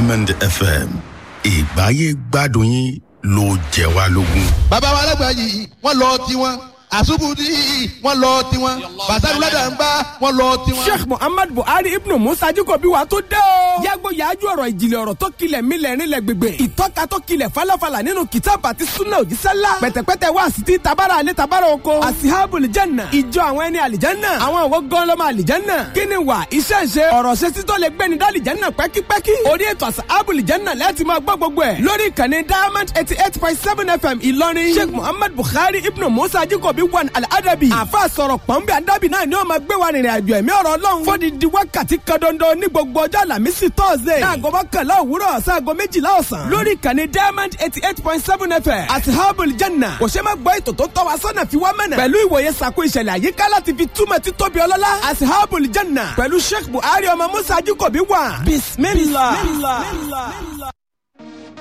diamond fm ìgbáyé gbádùn yín ló jẹ wá lógún. bàbá wa alágbà yìí wọ́n lọ tiwọn àṣùbùdí wọ́n lọ tiwọn bàtàlú ládàmbá wọ́n lọ tiwọn. sheikh muhammad buhari ibnu musa jacobi wa tó dé o. yàgò yàájú ọ̀rọ̀ ìjìnlẹ̀ ọ̀rọ̀ tó kilẹ̀ mílẹ̀ rinlẹ̀ gbègbè. ìtọ́ka tó kilẹ̀ falafala nínú kìtàbù àti sunna òjísẹ́lá. pẹ̀tẹ̀pẹ̀tẹ̀ wá sí ti tabara alẹ́ tabara oko. asihabul janna ìjọ àwọn ẹni àlìjánná. àwọn òwò gọ́lọ́mọ àlìjánná. kíni wà iṣẹ́ ṣe ọ̀rọ̀ ṣe títọ́ lè gbẹ́ni dá àlìjánná pẹ́kípẹ́kí. orí ètò asihabul janna láti máa gbọ́ gbogbo ẹ̀. lórí ìkànnì diamond eighty eight point seven fm ìlọrin. sheikh muhammad buhari ibnu musa jacobi wan al-adabi. àfa sọ̀rọ̀ pọ̀nbẹ́ adabi náà ni wọ́n máa gbé wa rìnrìn àjò ẹ̀mí ọ̀rọ̀ ọlọ́run. fódìdí wákàtí kan dandan ní gbogbo ọjọ́ àlàmísì tọ́sídẹ̀ẹ́. láago mọ́kànlá òwúrọ̀ sáago méjìlá ọ̀sán. lórí ìkànnì diamond eighty eight point seven fm àti herbal janna. kò ṣe máa gbọ́ ètò tó tọ́ wa sọ́nà fi wá mẹ́nà. pẹ̀lú ìwòye sàkó ìṣẹ̀lẹ̀ àyíká láti fi túmọ̀ títóbi ọlọ́lá. àti herbal janna. pẹ̀lú sheikh buhari ọmọ musa ajíkòbí wà. bismillah. bismillah.